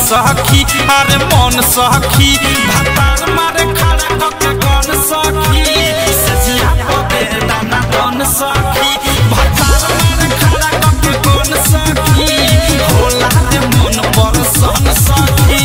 सखी अरे मन सखी भातार मारे खड़ा कके कौन सखी सजिया पके दाना कौन सखी भातार मारे खड़ा कके कौन सखी होला रे मन पर सन सखी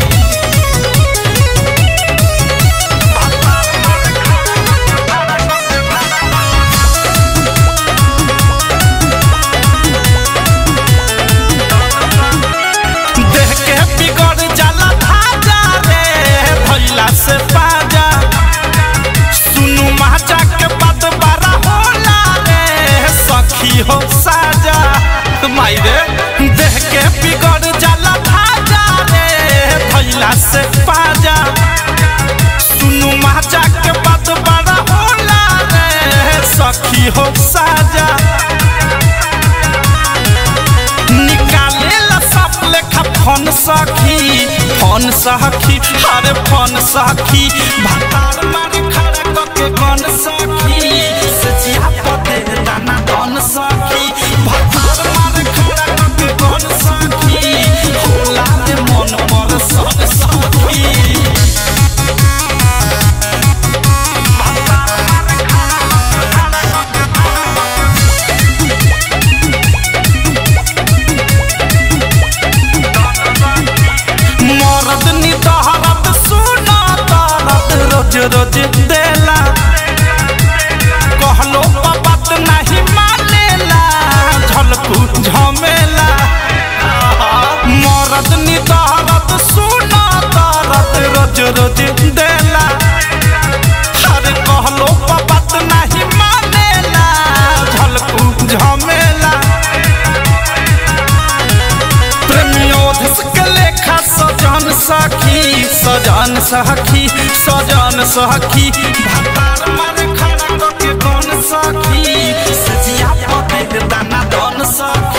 देह के बिगड़ जाला धाजा रे भैला से बाजा सुनु माचा के बात बारा होला रे सखी हो साजा माई रे देह के बिगड़ जाला धाजा रे भैला से बाजा सुनु माचा के बात बारा होला रे सखी हो साजा निकाले ला सब लेखा फोन सखी फोन सखी अरे फोन सखी भातार मारे खड़ा कके कौन सखी सचिया पते दाना कौन सखी भातार मारे खड़ा कके कौन सखी होला रे मन पर सब सखी मरद निदहरत सुना दरद रोज रोज देला कहलो बात नहीं मानेला झलकू झमेला मरद निदहरत सुना दरद रोज रोज देला अरे कहलो बात नहीं मानेला झलकू झमेला प्रेमियोधस के लेखा सजन सखी सजन सखी सजन सखी भातार मारे खड़ा कके कौन सखी सजिया पते दाना दन सखी